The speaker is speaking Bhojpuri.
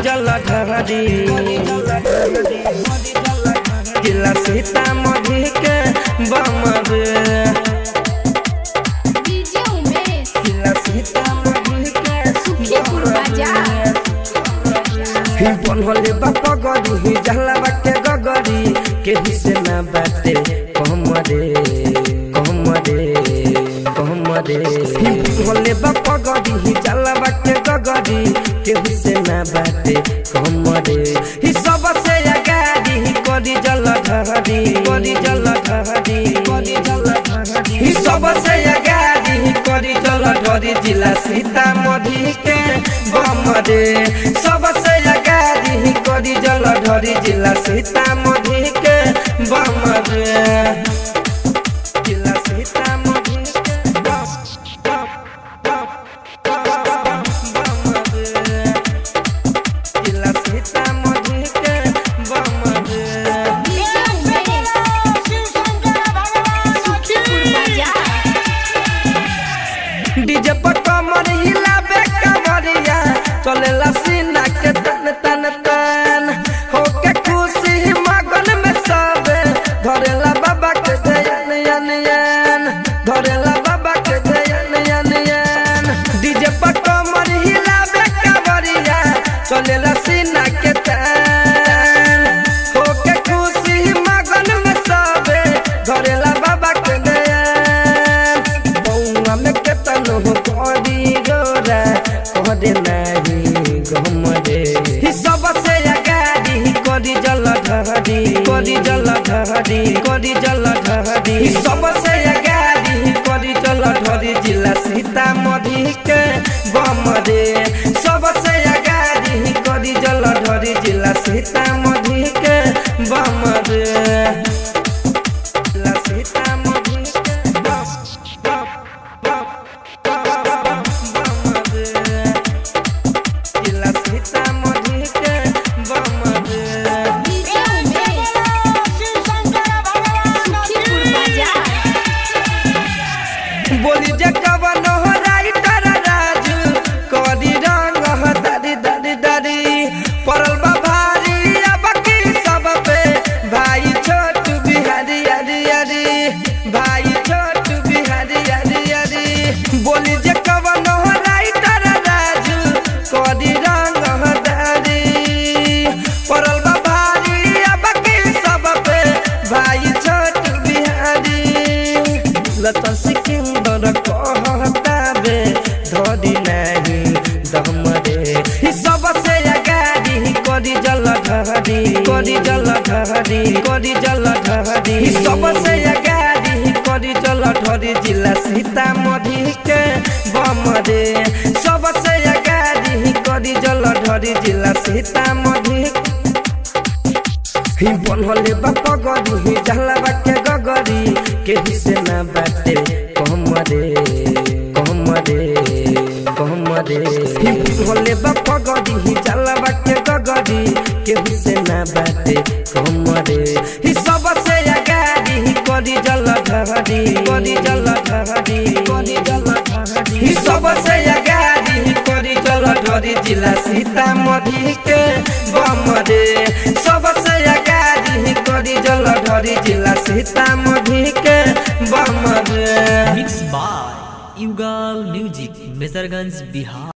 जल ढहरी जिला सीतामढ़ी के बम रे डीजे उमेश जिला सीतामढ़ी के सुखीपुर बाजार ही बनले बाप गरी ही जहला बाटे गगरी के भी से ना बाटे कहम रे कहम रे कहम रे ही बनले बाप गरी ही जहला बाटे गगरी के भी से ना बाटे कहम रे ही सब से अगाड़ी ही करी जल ढहरी करी जल ढहरी करी जल ढहरी ही सब से अगाड़ी ही करी जल ढहरी जिला सीतामढ़ी के बम रे सब से अगाड़ी ही करी जल ढहरी जिला सीतामढ़ी के बम रे जिला सीतामढ़ी के बम बम बम बम रे जिला सीतामढ़ी के बम रे डीजे उमेश सुखीपुर बाजार डीजे पर कमर हिलाबे कमरिया चलेला सीना के तन तन तन होके खुशी मगन में सब धरेला बाबा के जयन यन यन धरेला बाबा के जयन यन यन डीजे पर कमर हिलाबे कमरिया चलेला सीना के तन होके खुशी मगन में सब धरेला बाबा के जयन बौआ में केतन हो करी गोरा कहरे नाही गम रे ही सब से अगाड़ी ही करी जल ढहरी करी जल ढहरी करी जल ढहरी ही सब से अगाड़ी ही करी जल ढहरी जिला सीतामढ़ी के बम रे सब से अगाड़ी ही करी जल ढहरी जिला सीतामढ़ी के बम रे जिला सीतामढ़ी के बम बम बम बम रे जिला सीतामढ़ी के बम रे डीजे उमेश सुखीपुर बाजार बोली जे कवन हो राइटर राजू करी रंग हो दादी दादी दादी पड़ल बा भारी अब की सब पे भाई छोटू बिहारी यारी यारी भाई छोटू बिहारी यारी यारी बोली जे कवन हो राइटर राजू करी रंग हो दादी पड़ल बा भारी अब की सब पे भाई छोटू बिहारी लता सिकंदर कहता बे धरी नहीं दम रे ही सब से अगाड़ी ही करी जल ढहरी करी जल ढहरी करी जल ढहरी ही सब से अगाड़ी ही करी जल ढहरी जिला सीतामढ़ी के बम रे सब से अगाड़ी ही करी जल ढहरी जिला सीतामढ़ी ही बनले बाप गरी ही जहला बाटे गगरी के भी से ना बाटे कहम रे कहम रे कहम रे ही बनले बाप गरी ही जहला बाटे गगरी के भी से ना बाटे कहम रे ही सब से अगाड़ी ही करी जल ढहरी करी जल ढहरी करी जल ढहरी ही सब से अगाड़ी ही करी जल ढहरी जिला सीतामढ़ी के बम रे सब से अगाड़ी ही करी जल ढहरी जिला सीतामढ़ी के बम रे mix by Yugal music Majorganj Bihar